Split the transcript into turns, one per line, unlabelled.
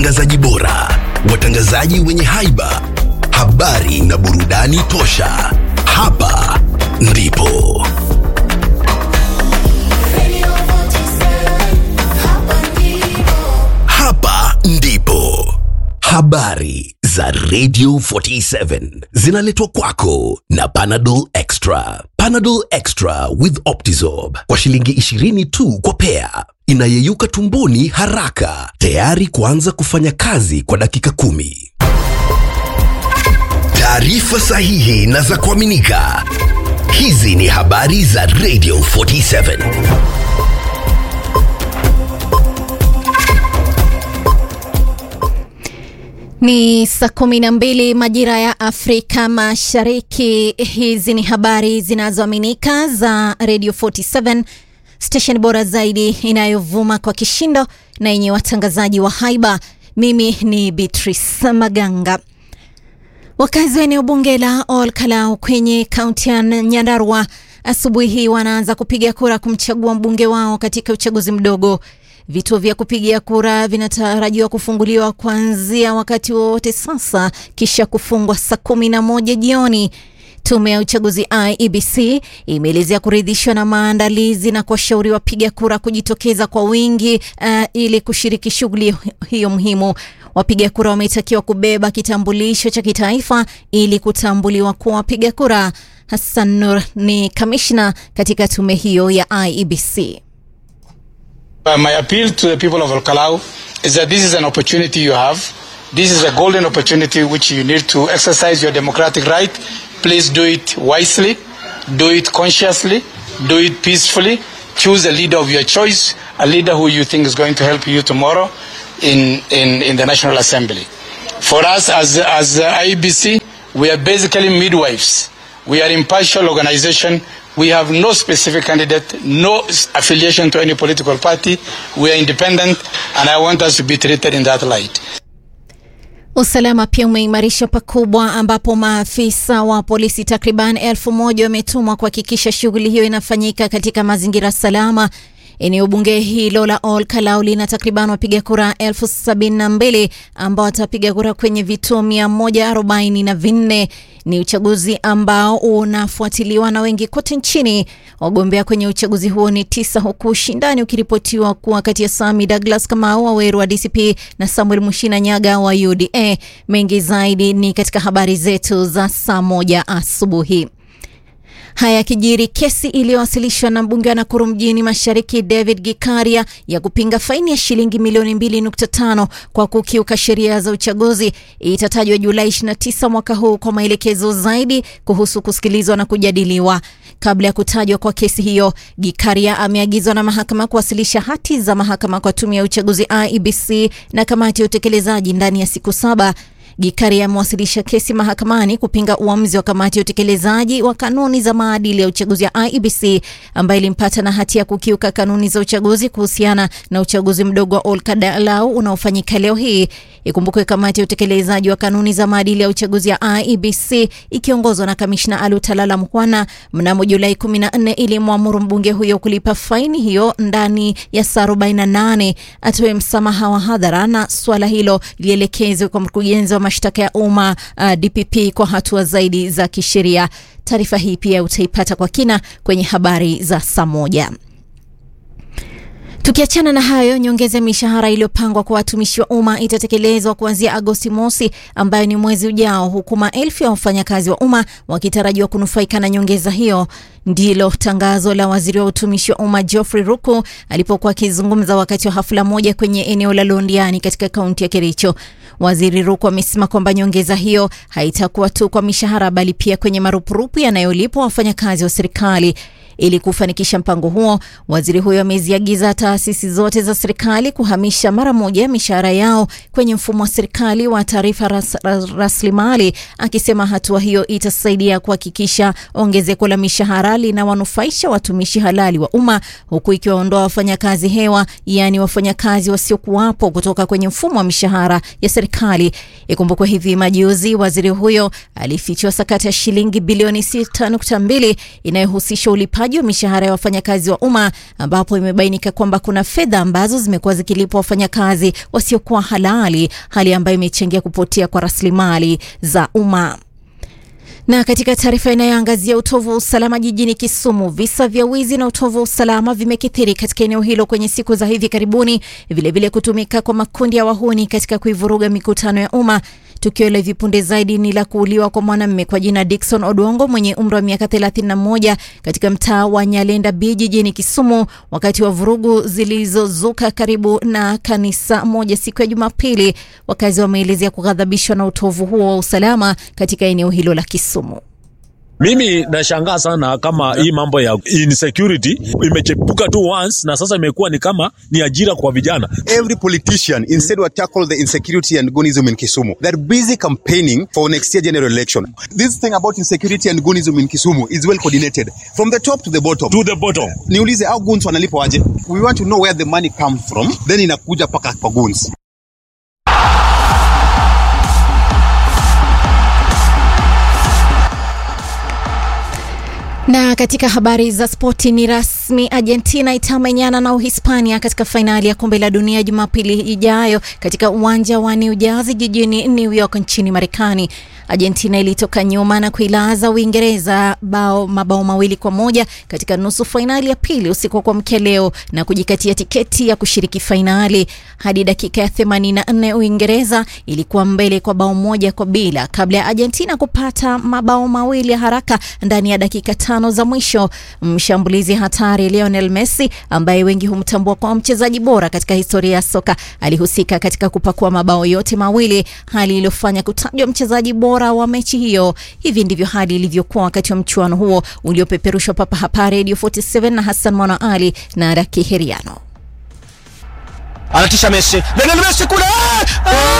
watangazaji bora, watangazaji wenye haiba, habari na burudani tosha. Hapa ndipo hapa ndipo habari za Radio 47 zinaletwa kwako na Panadol Extra. Panadol Extra with Optizorb kwa shilingi 20 tu kwa pea, inayeyuka tumboni haraka, tayari kuanza kufanya kazi kwa dakika kumi. Taarifa sahihi na za kuaminika. Hizi ni habari za Radio 47.
Ni saa kumi na mbili majira ya Afrika Mashariki. Hizi ni habari zinazoaminika za Radio 47 station bora zaidi inayovuma kwa kishindo na yenye watangazaji wa haiba. Mimi ni Beatrice Maganga. Wakazi wa eneo bunge la Ol Kalou kwenye kaunti ya Nyandarua asubuhi hii wanaanza kupiga kura kumchagua mbunge wao katika uchaguzi mdogo. Vituo vya kupigia kura vinatarajiwa kufunguliwa kuanzia wakati wowote sasa, kisha kufungwa saa kumi na moja jioni. Tume ya uchaguzi IEBC imeelezea kuridhishwa na maandalizi na kuwashauri wapiga kura kujitokeza kwa wingi uh, ili kushiriki shughuli hiyo muhimu. Wapiga kura wametakiwa kubeba kitambulisho cha kitaifa ili kutambuliwa kuwa wapiga kura. Hassan Nur ni kamishna katika tume hiyo ya IEBC.
Uh, my appeal to the people of Olkalau is that this is an opportunity you have. This is a golden opportunity which you need to exercise your democratic right. Please do it wisely, do it consciously, do it peacefully. Choose a leader of your choice, a leader who you think is going to help you tomorrow in, in, in the National Assembly. For us as, as uh, IEBC, we are basically midwives. We are impartial organization. We have no specific candidate, no affiliation to any political party. We are independent, and I want us to be treated in that light.
Usalama pia umeimarishwa pakubwa ambapo maafisa wa polisi takriban elfu moja wametumwa kuhakikisha shughuli hiyo inafanyika katika mazingira salama. Eneo bunge hilo la Ol Kalou lina takriban wapiga kura elfu sabini na mbili ambao watapiga kura kwenye vituo mia moja arobaini na vinne. Ni uchaguzi ambao unafuatiliwa na wengi kote nchini. Wagombea kwenye uchaguzi huo ni tisa, huku ushindani ukiripotiwa kuwa kati ya Sami Douglas Kamau wa Weru wa DCP na Samuel Mushina Nyaga wa UDA. Mengi zaidi ni katika habari zetu za saa moja asubuhi. Haya yakijiri, kesi iliyowasilishwa na mbunge wa Nakuru mjini Mashariki David Gikaria ya kupinga faini ya shilingi milioni 2.5 kwa kukiuka sheria za uchaguzi itatajwa Julai 29 mwaka huu kwa maelekezo zaidi kuhusu kusikilizwa na kujadiliwa. Kabla ya kutajwa kwa kesi hiyo, Gikaria ameagizwa na mahakama kuwasilisha hati za mahakama kwa tume ya uchaguzi IEBC na kamati ya utekelezaji ndani ya siku saba. Gikari amewasilisha kesi mahakamani kupinga uamuzi wa kamati ya utekelezaji wa kanuni za maadili ya uchaguzi ya IEBC ambayo ilimpata na hatia ya kukiuka kanuni za uchaguzi kuhusiana na uchaguzi mdogo wa Ol Kalou unaofanyika leo hii. Ikumbukwe kamati ya utekelezaji wa kanuni za maadili ya uchaguzi ya IEBC ikiongozwa na kamishna Alutalala Mkwana mnamo Julai 14 ilimwamuru mbunge huyo kulipa faini hiyo ndani ya saa 48 atoe msamaha wa hadhara na swala hilo lielekezwe kwa mkurugenzi wa mashtaka ya umma uh, DPP kwa hatua zaidi za kisheria. Taarifa hii pia utaipata kwa kina kwenye habari za saa moja. Tukiachana na hayo, nyongeza ya mishahara iliyopangwa kwa watumishi wa umma itatekelezwa kuanzia Agosti mosi, ambayo ni mwezi ujao, huku maelfu ya wafanyakazi wa umma wakitarajiwa kunufaika na nyongeza hiyo. Ndilo tangazo la waziri wa utumishi wa umma Geoffrey Ruku alipokuwa akizungumza wakati wa hafla moja kwenye eneo la Londiani katika kaunti ya Kericho. Waziri Ruku amesema kwamba nyongeza hiyo haitakuwa tu kwa mishahara, bali pia kwenye marupurupu yanayolipwa wafanyakazi wa serikali. Ili kufanikisha mpango huo, waziri huyo ameziagiza taasisi zote za serikali kuhamisha mara moja mishahara yao kwenye mfumo wa serikali wa taarifa ras, ras, rasilimali, akisema hatua hiyo itasaidia kuhakikisha ongezeko la mishahara linawanufaisha watumishi halali wa umma, huku ikiwaondoa wafanyakazi hewa, yaani wafanyakazi wasiokuwapo kutoka kwenye mfumo wa mishahara ya serikali. Ikumbukwe hivi majuzi waziri huyo alifichua sakata ya shilingi bilioni 6.2 inayohusisha ulipaji ulipaji wa mishahara ya wafanyakazi wa umma ambapo imebainika kwamba kuna fedha ambazo zimekuwa zikilipwa wafanyakazi wasiokuwa halali, hali ambayo imechangia kupotea kwa rasilimali za umma. Na katika taarifa inayoangazia utovu wa usalama jijini Kisumu, visa vya wizi na utovu wa usalama vimekithiri katika eneo hilo kwenye siku za hivi karibuni, vilevile kutumika kwa makundi ya wahuni katika kuivuruga mikutano ya umma. Tukio la hivi punde zaidi ni la kuuliwa kwa mwanamume kwa jina Dickson Odongo mwenye umri wa miaka 31 katika mtaa wa Nyalenda B jijini Kisumu wakati wa vurugu zilizozuka karibu na kanisa moja siku ya Jumapili. Wakazi wameelezea kughadhabishwa na utovu huo wa usalama katika eneo hilo la Kisumu.
Mimi nashangaa sana kama hii mambo ya insecurity imechepuka tu once na sasa imekuwa ni kama ni ajira kwa vijana.
Every politician instead will tackle the insecurity and goonism in Kisumu. They're busy campaigning for next year general election. This thing about insecurity and goonism in Kisumu is well coordinated from the top to the bottom.
To the bottom.
Niulize au goons wanalipwa aje? We want to know where the money comes from, then inakuja paka kwa goons.
Na katika habari za spoti ni rasmi, Argentina itamenyana na Uhispania katika fainali ya kombe la dunia Jumapili ijayo katika uwanja wa New Jersey jijini New York nchini Marekani. Argentina ilitoka nyuma na kuilaza Uingereza bao mabao mawili kwa moja katika nusu fainali ya pili usiku wa kuamkia leo na kujikatia tiketi ya kushiriki fainali. Hadi dakika ya 84 Uingereza ilikuwa mbele kwa bao moja kwa bila kabla ya Argentina kupata mabao mawili ya haraka ndani ya dakika tano za mwisho. Mshambulizi hatari Lionel Messi ambaye wengi humtambua kwa mchezaji bora katika historia ya soka alihusika katika kupakua mabao yote mawili, hali iliyofanya kutajwa mchezaji bora wa mechi hiyo. Hivi ndivyo hali ilivyokuwa wakati wa mchuano huo uliopeperushwa papa hapa Radio 47 na Hassan Mwana Ali na Raki Heriano.
anatisha Messi, Lionel Messi kule